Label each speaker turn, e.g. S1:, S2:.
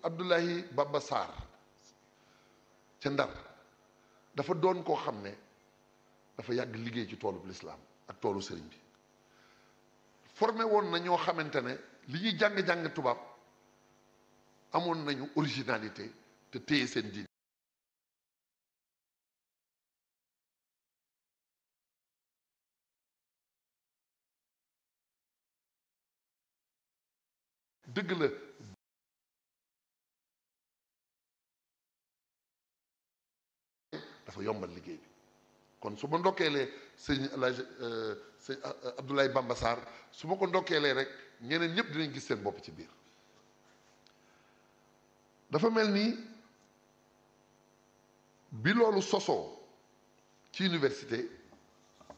S1: Abdoulaye Bamba Sarr ca Ndar dafa doon koo xam ne dafa yàgg liggéey ci toolu lislaam ak toolu sëriñ bi formé woon na ñoo xamante ne li ñuy jàng-jàng tubaab amoon nañu originalité te téye seen diine dëgg la dafa yombal liggéey bi kon su ma ndokkeelee sëñ Alaaji sëñ Abdoulaye Bamba Sarr su ma ko ndokkeelee rek ñeneen ñëpp dinañ gis seen bopp ci biir dafa mel ni bi loolu sosoo ci université